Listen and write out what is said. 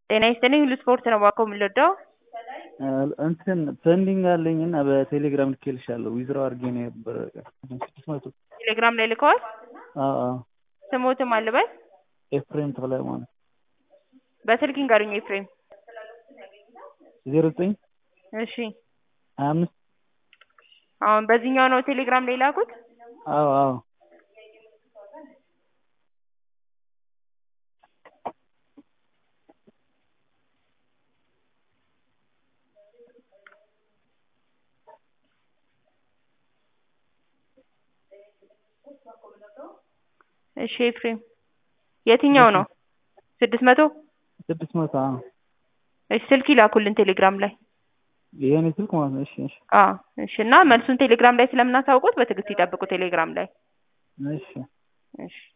ጤና ይስጥልኝ ሁሉ ስፖርት ነው እባክዎ የምንወደው እንትን ፔንዲንግ አለኝ እና በቴሌግራም ልኬልሻለሁ ዊዝድሮው አድርጌ ነው የነበረ ስድስት መቶ ቴሌግራም ላይ ልከዋል አዎ አዎ ስሞትም አልበል ኤፍሬም ተክለ ሃይማኖት በስልክ ይንገሩኝ ኤፍሬም ዜሮ ዘጠኝ እሺ ሀያ አምስት አሁን በዚህኛው ነው ቴሌግራም ላይ ላኩት አዎ አዎ እሺ ኤፍሬም የትኛው ነው ስድስት መቶ ስድስት መቶ አዎ እሺ ስልክ ይላኩልን ቴሌግራም ላይ የኔ ስልክ ማለት ነው እሺ እሺ አዎ እሺ እና መልሱን ቴሌግራም ላይ ስለምናሳውቁት በትዕግስት ይጠብቁ ቴሌግራም ላይ እሺ እሺ